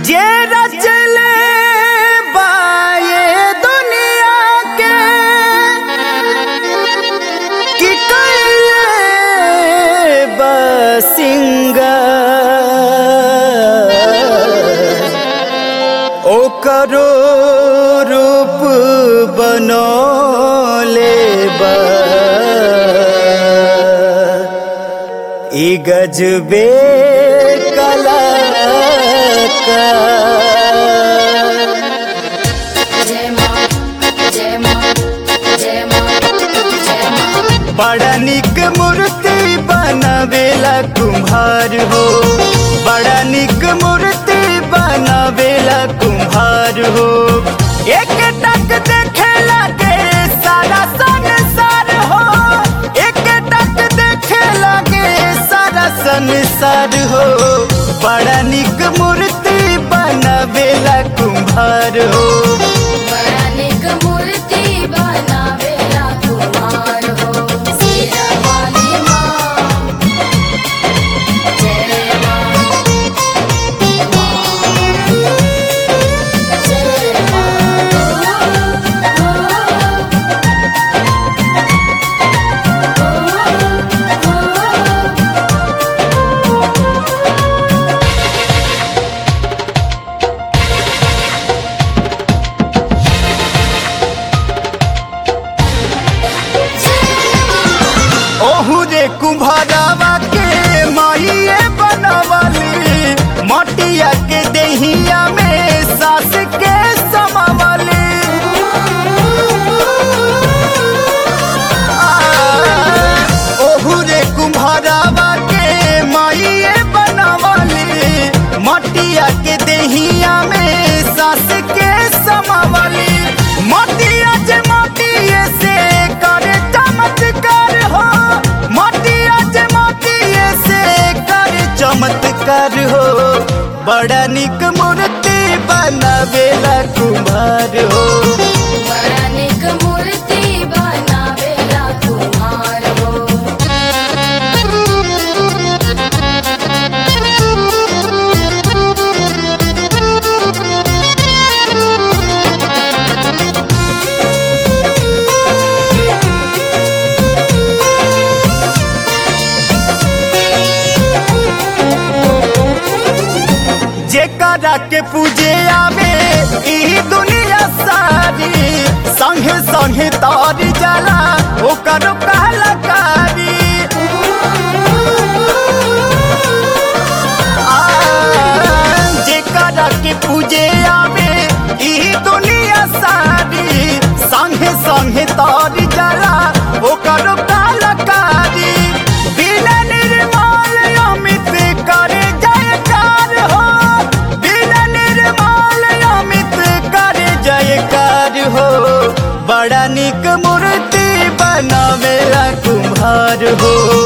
जे रचले बाए दुनिया के कि कइले बसिंगा ओकरो रूप बनौले बा ई गजबे कला का जय मां जय मां जय मां जय मां बड़ा निक मूर्ति बनावेला कुम्हार हो बड़ा निक मूर्ति बनावेला कुम्हार हो एक टक देखेला के सारा संसार हो एक टक देखेला के सारा संसार हो बड़ा निक मूर्ति बनावेला कुम्हार हो बड़ा निक मूर्ति बनावेला कुमार हो सीरा वाली मां जय मां जय मां ओहू रे कुम्हारावा के माइए बनवाली मटिया के देहिया में सास के समावली आ, ओहू रे कुम्हारावा के माइए बनवाली मटिया के देहिया में सास के समावली मटिया जे मटिए से करे चमत्कार हो मटिया जे मटिए से करे चमत्कार हो बड़ा निक मूर्ति बनावेला कुम्हार हो बड़ा निक मूर्ति बनावेला कुमार हो जेकरा के पूजे आवे ई दुनिया सारी संगे संगे तार जाला ओकर कहलकारी आ, जेकरा के पूजे आवे ई दुनिया सारी संगे संगे तार जाला ओकर कहलकारी बिना निर्मल अमित करे जयकार हो बिना निर्मल अमित करे जयकार हो बड़ा निक मूर्ति बनावेला कुम्हार हो